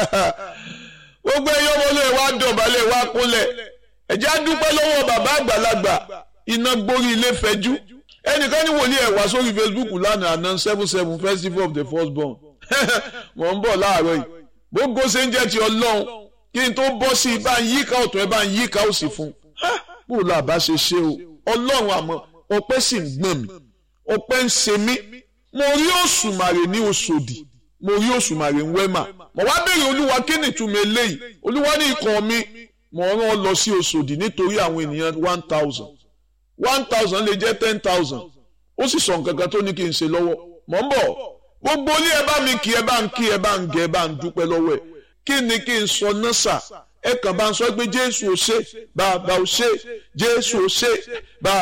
gbogbo ẹyọ ọmọlẹ wa dọ̀bálẹ̀ wa kúnlẹ̀ ẹ̀jẹ̀ á dúpẹ́ lọ́wọ́ bàbá àgbàlagbà iná gbórí ilé fẹ́jú ẹnìkan ní wòlíì ẹ̀ wá sórí Facebook lánàá àná seven seven festival of the first born mọ̀ ń bọ̀ láàárọ̀ yìí gbogbo ṣe ń jẹ́ ti ọlọ́run kí n tó bọ́ sí i bá ń yíká ọ̀tún ẹ bá ń yíká òsì fún un bó la bá ṣe ṣe o ọlọ́run àmọ́ ọpẹ́ sì ń gbọ̀n mi ọpẹ́ ń ṣe mí mo rí òṣùmàrè ní Òṣòdì mo rí òṣùmàrè ń wẹ́mà mo wá béèrè olúwa kí ni ìtumọ̀ eléyìí olúwa ní ikọ̀ mi mo rán ọ lọ sí Òṣòdì nítorí àwọn ènìyàn one thousand one thousand lè jẹ́ ten thousand ó sì sọ nǹkan kan tó ní kí n ṣe lọ́wọ́ mọ̀ ń bọ̀ gbogbo ilé ẹ bá mi kí ẹ bá ń kí ẹ bá ń gẹ ẹ bá ń dúpẹ́ lọ́wọ́ ẹ kí ni kí n sọ náà sà ẹ kàn bá ń sọ pé Jésù ò ṣe bàbá ò ṣe Jésù ò ṣe bàbá.